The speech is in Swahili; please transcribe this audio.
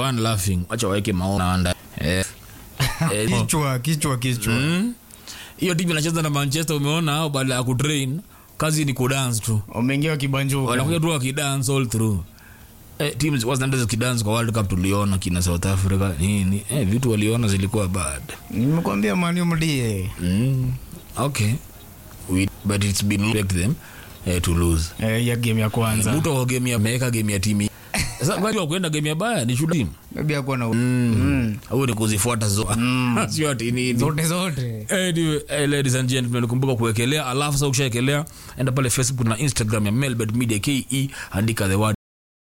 one laughing wacha waeke maona anda eh, eh, kichwa kichwa kichwa mm. hiyo timu inacheza na manchester umeona hao baada ya kutrain kazi ni kudance tu umeingia kibanjuka wanakuja tu wakidance all through eh, teams wazinaenda zikidance kwa world cup tuliona kina south africa nini eh, vitu waliona zilikuwa bad nimekwambia mani mdie mm. okay We, but it's been like them eh, to lose eh, ya game ya kwanza mtu wa game ya ameweka game ya timu sasa kwa hiyo kwenda game ya baya ni shuda team maybe akuwa na mm. au ni kuzifuata zote sio ati nini zote zote Anyway, eh, ladies and gentlemen kumbuka kuwekelea alafu sasa ukishaekelea enda pale facebook na instagram ya melbet media ke andika the word